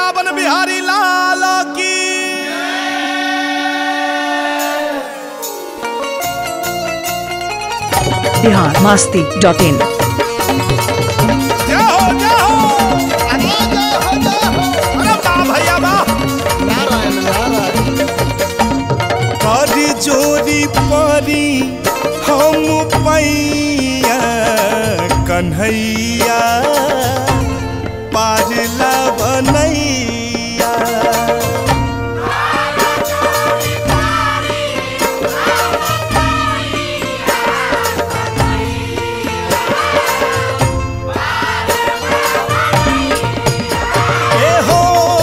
वृंदावन बिहारी लाल की बिहार मास्ती डॉट इन जय हो जय हो अरे वाह भैया वाह करी जोरी परी हम पैया कन्हैया पारला बनैया ए हो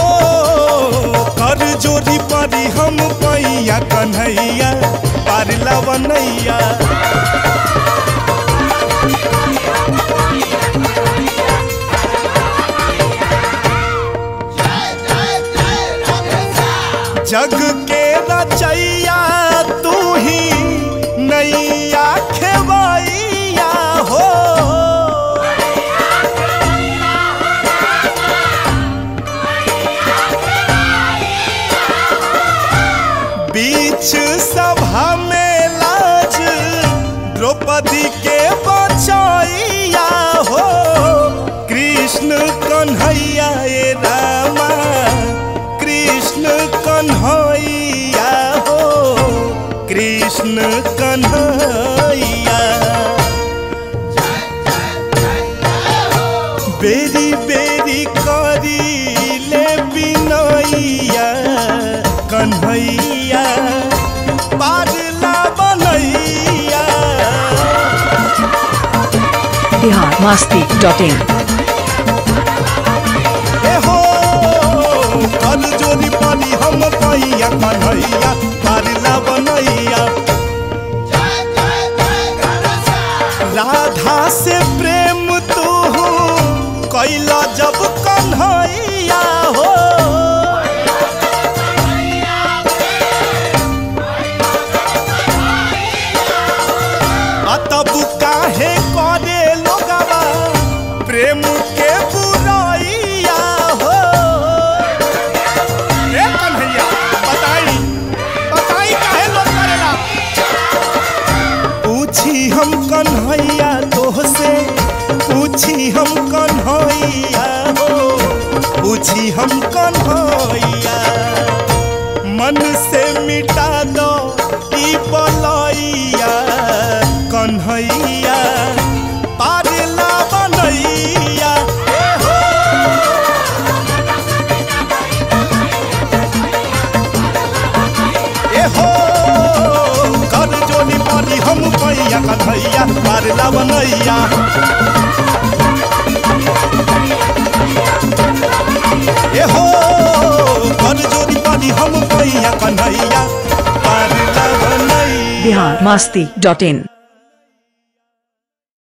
कर जोरी परी हम पैया कन्हैया पारला बनैया जग के रचैया तू ही नैया खेवैया हो बीच सभा में लाज द्रौपदी के बचैया हो कृष्ण कन्हैया ए रामा कृष्ण कन्हैया हो कृष्ण कन्हैया बेरी बेरी करी ले बिनैया कन्हैया पारला बनैया बिहार मास्ती डॉट इन ए हो कल जोरी पानी हम पैया कन्हैया पारला बनैया राधा से प्रेम तू कैला जब कन्हैया हो आ तब काहे करे लोगवा प्रेम के बुराइया हो ए कन्हैया बताई बताई काहे लोग करेला पूछी हम कन्हैया तोहसे पूछी हम कन्हैया हो पूछी हम कन्हैया मन से मिटा दो ई बलैया कन्हैया पारला बनैया ए हो ए हो कर जोनी पानी हम पैया कन्हैया पारला बनैया ए हो कर जोनी पानी हम पैया कन्हैया पारला बनैया बिहार मास्ती डॉट इन